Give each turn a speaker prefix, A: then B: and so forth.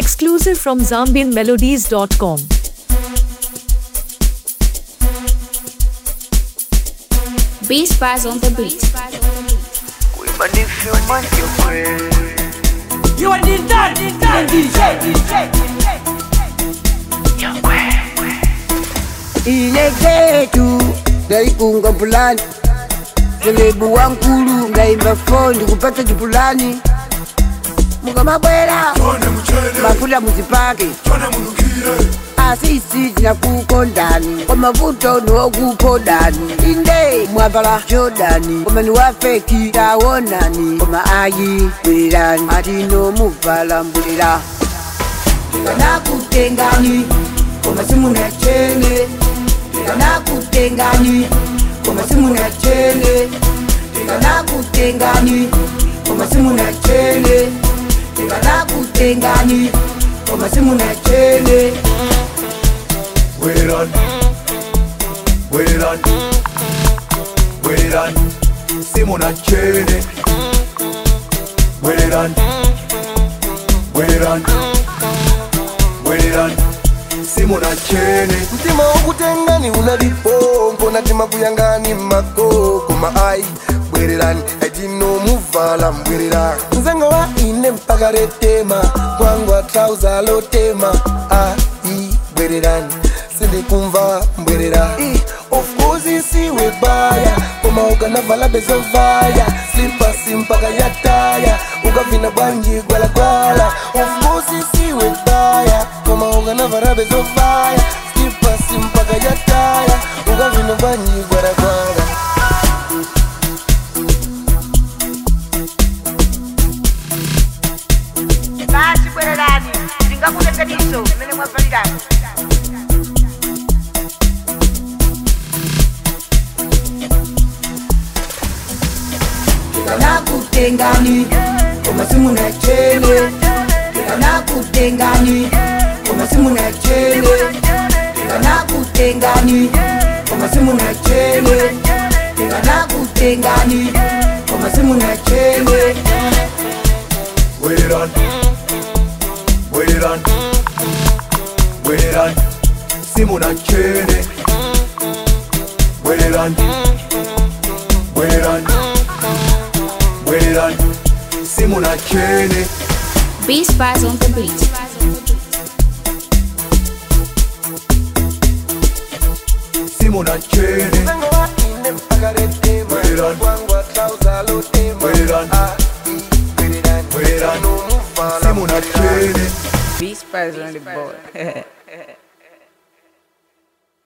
A: Exclusive from ZambianMelodies.com.
B: Beast Spies on the beat.
C: Women, if you want your queen,
D: You are the dad, the dad, DJ, DJ.
E: ile ketu ndaikunga mpulani selebu wankulu ngaimba fondi kupata chipulani mukamabwera mafuta muzipake asisi tinakukondani kwa mavuto niwokukondani inde mwavala jodani komani wafeki tawonani koma ayi bwerani atino muvala mbulira ndikanakutengani koma simuna chene ndikanakutengani koma simuna chene ndikanakutengani koma simuna chene ndikanakutengani koma simuna chene
F: Wait it on, wait it on, wait it on. Simona Chene. Wait it on, wait it on, wait it on. Simona Chene.
G: mtima wokutengani unalipongo natima kuyangani makoko maai bwererani etinomuvala mbwerera nzengo wa ine mpaka retema kwangwa trauza lotema ai bwererani sindikumva mbwerera I, of course isiwe baya koma ukanavala bezovaya slipasi mpaka yataya ukavina bwanji gwalagwala of course isiwe baya koma ukanavala bezovaya slipasi mpaka yataya ukavina bwanji gwalagwala
E: basi bwererani ndingakuletaniso imene mwavalirani ndikanakutengani koma simuna chene ndikanakutengani koma simuna chene ndikanakutengani koma simuna chene ndikanakutengani koma simuna chene
F: Wait it on, wait it on, wait it on. Simona Chene. Wait it on, wait it on, wait it on. Simona Chene.
B: Beast Spies on the beat.
F: Simona Chene.
G: nzengo wa ine mpaka retema
F: Bwererani.
G: kwangwa trauza lotema
F: Bwererani.
G: ai bwererani
F: Bwererani.
G: etinomuvala
F: Simona Chene.
H: Beast Spies on the board.